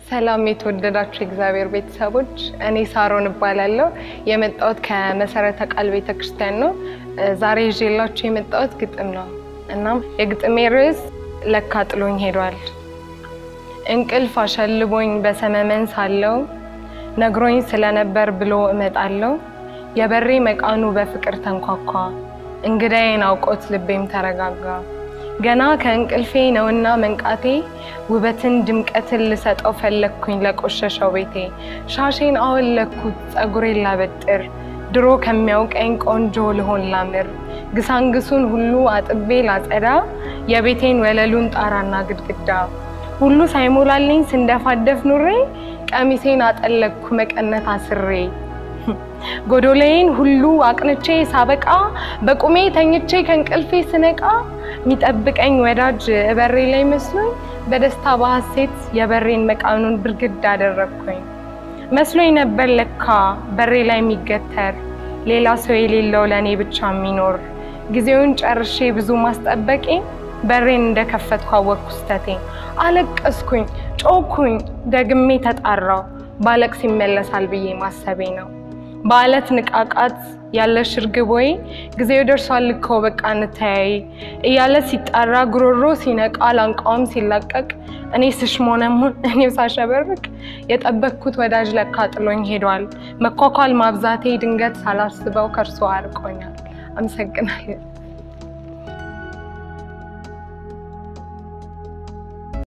ሰላም የተወደዳችሁ የእግዚአብሔር ቤተሰቦች፣ እኔ ሳሮን እባላለሁ። የመጣሁት ከመሰረተ ቃል ቤተ ክርስቲያን ነው። ዛሬ ይዤላችሁ የመጣሁት ግጥም ነው። እናም የግጥሜ ርዕስ ለካ ጥሎኝ ሄዷል። እንቅልፍ አሸልቦኝ በሰመመን ሳለው ነግሮኝ ስለነበር ብሎ እመጣለሁ። የበሬ መቃኑ በፍቅር ተንኳኳ፣ እንግዳዬን አውቆት ልቤም ተረጋጋ። ገና ከእንቅልፌ ነውና መንቃቴ ውበትን ድምቀትን ልሰጠው ፈለግኩኝ ለቆሸሸው ቤቴ። ሻሼን አወለኩት ፀጉሬን ላበጥር ድሮ ከሚያውቀኝ ቆንጆ ልሆን ላምር ግሳንግሱን ሁሉ አጥቤ ላጸዳ የቤቴን ወለሉን ጣራና ግድግዳ ሁሉ ሳይሞላልኝ ስንደፋደፍ ኑሬ ቀሚሴን አጠለቅኩ መቀነት አስሬ ጎዶሌን ሁሉ አቅንቼ ሳበቃ በቁሜ ተኝቼ ከእንቅልፌ ስነቃ የሚጠብቀኝ ወዳጅ እበሬ ላይ መስሎኝ በደስታ በሐሴት የበሬን መቃኑን ብርግድ አደረግኩኝ። መስሎኝ ነበር ለካ በሬ ላይ የሚገተር ሌላ ሰው የሌለው ለእኔ ብቻ የሚኖር ጊዜውን ጨርሼ ብዙ ማስጠበቄ በሬን እንደከፈትኩ አወቅኩ ስተቴ። አለቀስኩኝ፣ ጮኩኝ፣ ደግሜ ተጣራው ባለቅስ ይመለሳል ብዬ ማሰቤ ነው። በአለት ንቃቃት ያለሽ እርግብ ወይ ጊዜው ደርሷል እኮ በቃ እንተያይ እያለ ሲጣራ ጉሮሮ ሲነቃ ላንቃውም ሲላቀቅ እኔ ስሽሞነሙን እኔው ሳሸበርቅ የጠበቅኩት ወዳጅ ለካ ጥሎኝ ሄዷል። መኳኳል ማብዛቴ ድንገት ሳላስበው ከእርሶ አርቆኛል። አመሰግናለሁ።